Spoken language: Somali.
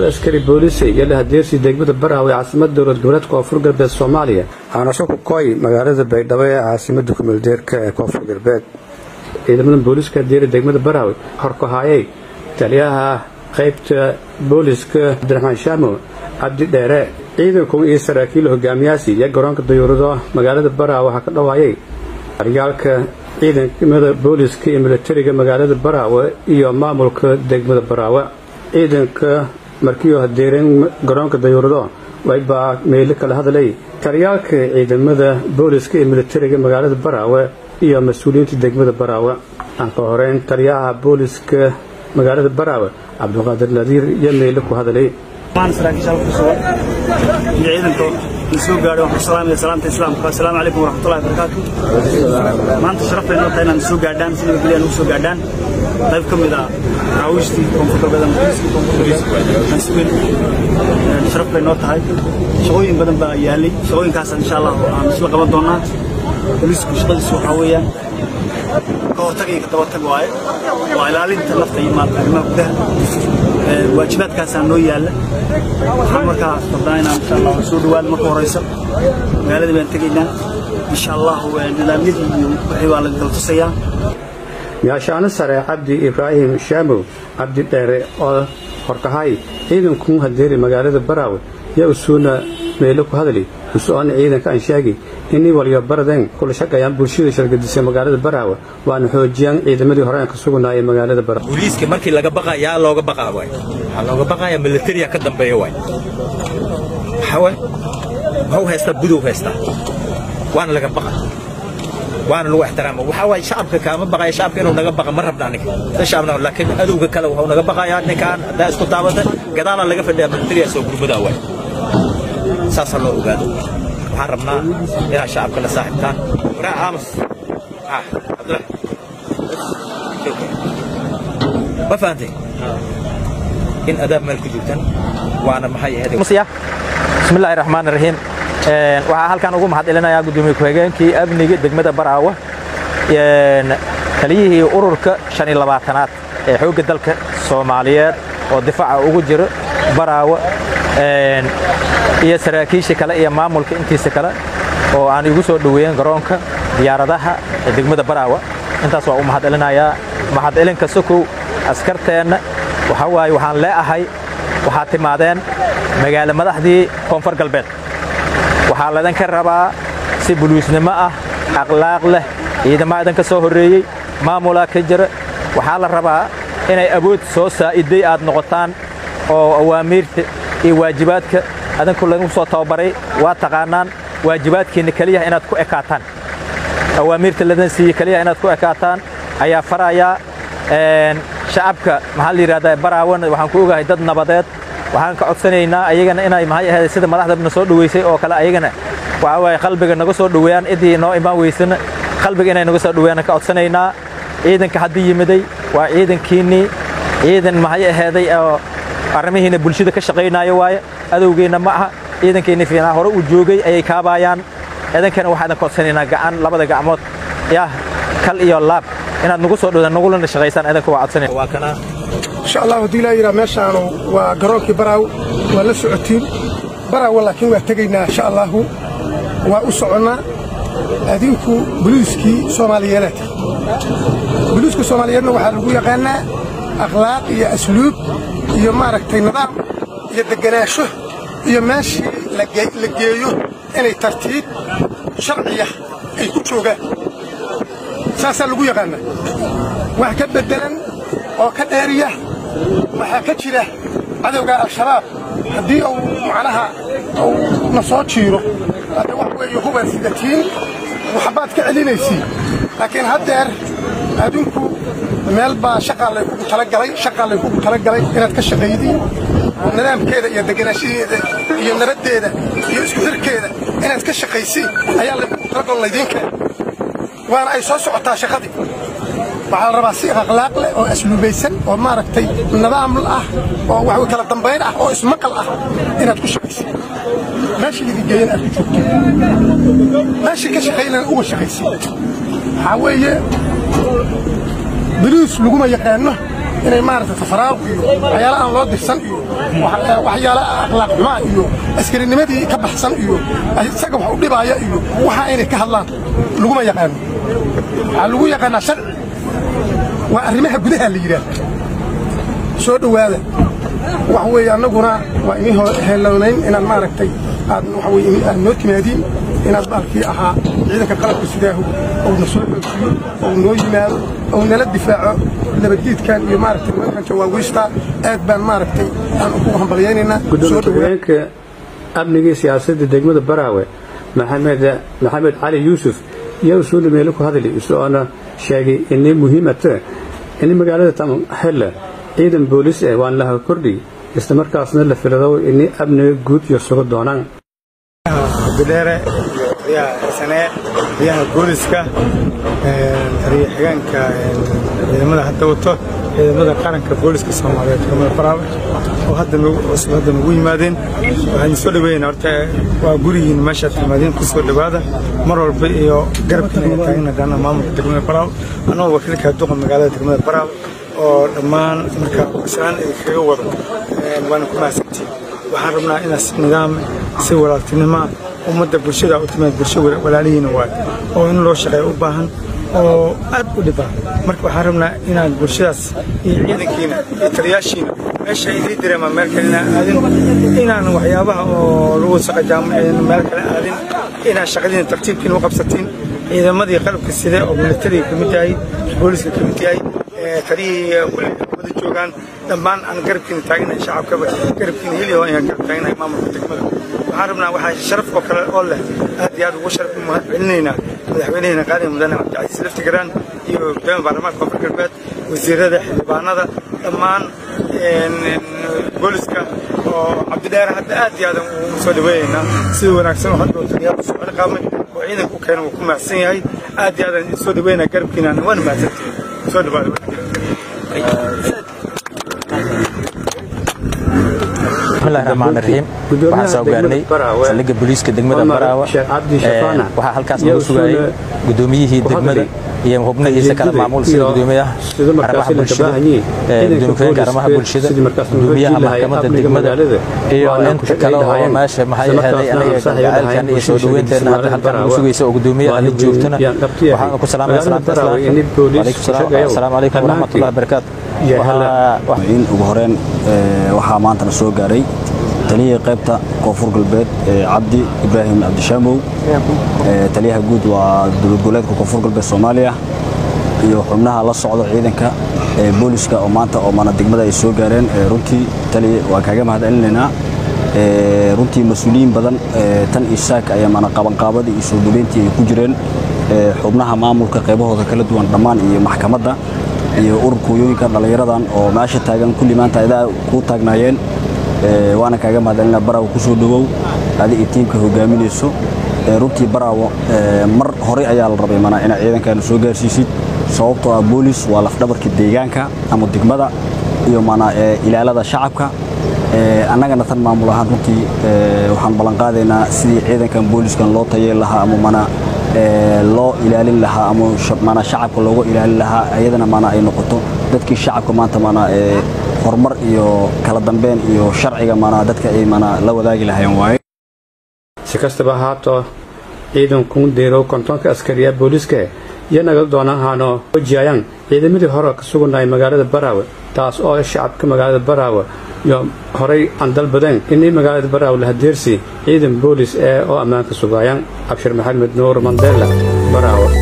askari booliis iyo lahadeersi degmada baraawe ee caasimada dowlad goboleedka koonfur galbeed soomaaliya aanasho ku kooy magaalada baydhabo ee caasimada kumeeldeerka ee koonfur galbeed ciidamada booliiska deeri degmada baraawe horkahaayay taliyaha qaybta booliiska cabdiraxmaan shaamo cabdi dheere ciidanku iyo saraakiil hogaamiyaasi iyo garoonka dayuurado magaalada baraawe waxaa ka dhawaayay aryaalka ciidamada booliiska iyo militariga magaalada baraawe iyo maamulka degmada baraawe ciidanka markiioo hadeereen garoonka dayuurado waybaa meelo kala hadlay taryaalka ciidamada booliiska iyo militariga magaalada baraawe iyo mas-uuliyiinta degmada baraawe aan ka horeyn taliyaha booliiska magaalada baraawe cabdiqaadir nadiir iyo meelo ku hadlay saraakiisha halka kusugan iyo ciidanka soo gaadhay waxaan salaamaya salaamta islaamka assalaamu calaykum waraxmatullahi wabarakaatu maanta sharaf bay noo tahay inaan soo gaadhaan si nabadgelya aan ugu soo gaadhaan qayb ka mid ah raawiishtii koonfur galbeed ama booliiskii koonfur galbeed aan sugeyn sharaf bay noo tahay shaqooyin badan baa yaalay shaqooyinkaas insha allah aan isla qaban doonaa booliisku shaqadiisu waxaa weeyaan ka hortag iyo ka dabatag waaye waa ilaalinta nafta iyo maalka arrimaha gudaha waajibaadkaasaa noo yaalla waxaan markaa rabnaa inaan insha allah soo dhawaad marka horeysa magaaladii baan tegaynaa insha allah nidaamyadii iyo wixii baa laga kala tusayaa gaashaano sare cabdi ibraahim shaamow cabdi dheere oo horkahay ciidanku hadeeri magaalada baraawe yaa usuuna meelo ku hadli usoona ciidanka aan sheegi inii waliyo baradeen kula shaqayaan bulshada shargadisay magaalada baraawe waana xoojiyaan ciidamadii hore aan ka suganaayay magaalada baraawe booliiska markii laga baqa yaa looga baqaa waay waxaa looga baqayaa militariya ka dambeeya waay waxaa waay wuxuu haystaa budow haystaa waana laga baqa waana lagu ixtiraama waxaa waay shacabka kaama baqaya shacabka inuu naga baqa ma rabna aniga sa shacabna laakiin adowga kale wuxuu naga baqayaa ninkaan haddaa isku taabata gadaalaa laga fadhiyaa militariya soo gurmadaa waay saasaa loo ogaado waxaan rabnaa inaad shacabka la saaxiibtaan waraa aamus ah cabdulahi ma fahantay in adaab meel ku joogtaan waana maxay ahayd bismillahi raxmaan raxiim waxaa halkan ugu mahad celinayaa gudoomiye ku-xigeenkii amniga degmada baraawe taliyihii ururka shan iyo labaatanaad ee xoogga dalka soomaaliyeed oo difaaca ugu jiro baraawe iyo saraakiisha kale iyo maamulka intiisa kale oo aan igu soo dhoweeyeen garoonka diyaaradaha ee degmada baraawe intaas waa u mahad celinayaa mahad celinka sokow askarteenna waxaa waaye waxaan leeahay waxaad timaadeen magaalo madaxdii koonfur galbeed waxaa laydinka rabaa si buluusnimo ah akhlaaq leh ciidamaa idinka soo horreeyey maamulaa ka jira waxaa la rabaa inay awood soo saa'iday aad noqotaan oo awaamiirta iyo waajibaadka adinku lagu soo tababaray waa taqaanaan waajibaadkiinna keliyaha inaad ku ekaataan awaamiirta ladan siiye keliyaha inaad ku ekaataan ayaa farayaa shacabka maxaa la yidhahdaa baraawan waxaan ku ogahay dad nabadeed waxaan ka codsanaynaa ayagana inay maxay ahayd sida madaxdana soo dhoweysay oo kale ayagana waxa waaye qalbiga naga soo dhoweeyaan idii noo imaan weysana qalbiga inay naga soo dhoweeyaan ka codsanaynaa ciidanka haddii yimiday waa ciidankiinnii ciidan maxay ahaaday oo arrimihiina bulshada ka shaqaynaayo waaye adowgeenna ma aha ciidankiinni fiinaa hore uu joogay ayay kaabaayaan idankana waxaa idin codsanaynaa gacan labada gacmood yah kal iyo laab inaad nagu soo dhowdaan nagulana shaqaysaan idanka waa codsanaya waa kana insha allah haddii laa yidhaha meeshaanu waa garoonkii baraaw waa la socotiin baraawa laakiin waa tegaynaa insha allahu waa u soconnaa adinku boliiskii soomaaliyeedaad boliiska soomaaliyeedna waxaa lagu yaqaannaa akhlaaq iyo asluub iyo maaragtay nidaam iyo deganaansho iyo meeshii la geeyo inay tartiib sharciya ay ku joogaan saasaa lagu yaqaannaa wax ka beddelan oo ka dheeriya waxaa ka jira cadowga al-shabaab haddii uu macnaha uu na soo jiiro hadda wax weeye hubaad sidatiin waxbaad ka celinaysiin laakiin haddeer adinku meel baa shaqaa laykugu talagalay shaqaa laykugu talagalay inaad ka shaqaydiin nidaamkeeda iyo deganaanshaheeda iyo nabaddeeda iyo isku xirkeeda inaad ka shaqaysiin ayaa laykugu talagal laydiinka waana ay soo socotaa shaqadii waxaa la rabaa si akhlaaq leh oo asluubaysan oo maaragtay nidaam ah oo wax kala dambayn ah oo ismaqal ah inaad ku shaqaysid meesha idin geeyana aad ku joogto meesha ka shaqaynana uga shaqaysid waxaa weeye buluus laguma yaqaano inay maaragtay tafaraaq iyo waxyaala aan loo dirsan iyo waxyaala akhlaaq xumaa iyo askarinimadii ka baxsan iyo isaga wax u dhibaaya iyo waxa inay ka hadlaan laguma yaqaano waxaa lagu yaqaanaa sharci waa arrimaha gudaha la yidhaah soo dhowaada wax weeye annaguna waa inii heelownayn inaad maaragtay aad waxa weye aad noo timaadiin inaad baalkii ahaa ciidanka qalabka sidaahu ou na soo xoojiyo ou noo yimaado ou nala difaaco nabadgeedkan iyo maaragtay nimankan jawaawiista aad baan maaragtay aan ugu hambalyaynaynaa gudoomiye amnigii siyaasadda degmada baraawe maxamed maxamed cali yuusuf yaa usuuli meelo ku hadli isagoona sheegay inay muhiimata in magaalada tamxelle ciidan boolis eh waan laha kordhi isla markaasna la filado inay amniga guud iyo sugo doonaan abdidheere riyaha sanee riyaha booliska taliya xigeenka ciidamada hadda wato ciidamada qaranka booliska soomaaliyeed degmada baraawe oo hadda cusub hadda nagu yimaadeen waxaan soo dhaweynaa horta waa gurigiin meeshaad timaadeen ku soo dhowaada mar walba iyo garabkiina taagna gaana maamulka degmada baraawe annagoo wakiilka duqa magaalada degmada baraawe oo dhammaan marka islaan kaga wado waana ku mahadsantiin waxaan rabnaa inaad si nidaam si walaaltinimoa ummadda bulshada u timaad bulsho walaalihiina waay oo in loo shaqeeyo u baahan oo aad u dhiba marka waxaan rabnaa inaad bulshadaas iyo ciidankiina iyo taliyaashiina meesha idii dareema meel kale inaan aadin inaan waxyaabaha oo lagu saqajaamo meel kale aadin inaad shaqadiina tartiibkiina u qabsatiin ciidamadii qalabka side oo militariga ka mid yahay booliska ka mid yahay taliyihii kulli wada joogaan dhammaan aan garabkiina taaganahay shacabkaba garabkiina heliyo ayaan garab taaganahay maamulka degmada waxaan rabnaa waxaa sharaf oo kale oo leh aad iyo aad ugu sharaf mahad celinaynaa madaxweynaheena qaaliga mudane cabdicasiis laftigaraan iyo gudoomiya baarlamaanka koonfur galbeed wasiirada xildhibaanada dhammaan booliska oo cabdidheere hadda aad iyo aadan ugu soo dhaweeyaynaa sida wanaagsan oo hadda oo taliyaal soo ciqaamay oo ciidanka u keena wuu ku mahadsan yahay aad iyo aadan soo dhaweynaa garabkiina waana mahadsantihin soo dhawaada bismillahi raxmaan raxiim waxaan soo gaarnay saldhigga booliiska degmada baraawe waxaa halkaas nagu sugayay gudoomiyihii degmada iyo xubnihiisa kale maamul sida gudoomiyaha arrimaha bulshada gudoomiye ku-xigeenka arrimaha bulshada gudoomiyaha maxkamadda degmada iyo inta kale oo meesha maxay ahaday anaga gacaalkan iyo soo dhaweynteena hadda halkan nagu sugaysa oo gudoomiyaha la joogtana waxaan ku salaamaya salaamta islaamka asalaamu calaykum waraxmatullahi wabarakaatu ugu horeen waxaa maantana soo gaaray taliyihii qaybta koonfur galbeed cabdi ibraahim cabdishaamow taliyaha guud waa dowlad goboleedka koonfur galbeed soomaaliya iyo xubnaha la socdo ciidanka booliska oo maanta oo mana degmada ay soo gaareen runtii tali waa kaaga mahad celinaynaa runtii mas-uuliyiin badan tan iyo saak ayaa mana qabanqaabadii iyo soo dhaweyntii ay ku jireen xubnaha maamulka qaybahooda kala duwan dhammaan iyo maxkamadda iyo ururka hoyooyinka dhallinyaradan oo meesha taagan kulli maanta idaa kuu taagnaayeen waana kaaga mahadcelina baraawo ku soo dhowow adi iyo tiimka hogaaminayso runtii baraawo mar hore ayaa la rabay mana inaad ciidankaana soo gaarsiisid sababtoo ah boolis waa lafdhabarka deegaanka ama degmada iyo mana ilaalada shacabka annagana tan maamul ahaan runtii waxaan ballanqaadaynaa sidii ciidankan booliskan loo tayeen lahaa ama mana loo ilaalin lahaa ama mana shacabka looga ilaalin lahaa ayadana mana ay noqoto dadkii shacabka maanta mana horumar iyo kala dambeyn iyo sharciga mana dadka ay mana la wadaagi lahayeen waaye si kastaba haato ciidanku deerow kontonka askariya booliiska iyo nagal doonahaano wajiyayaan ciidamadii hore ka sugannahay magaalada baraawe taas oo shacabka magaalada baraawe iyo horay aan dalbadeen inay magaalada baraawe la hadeersi ciidan boolis ee oo ammaanka sugaayaan cabshir maxamed nuur mandela baraawe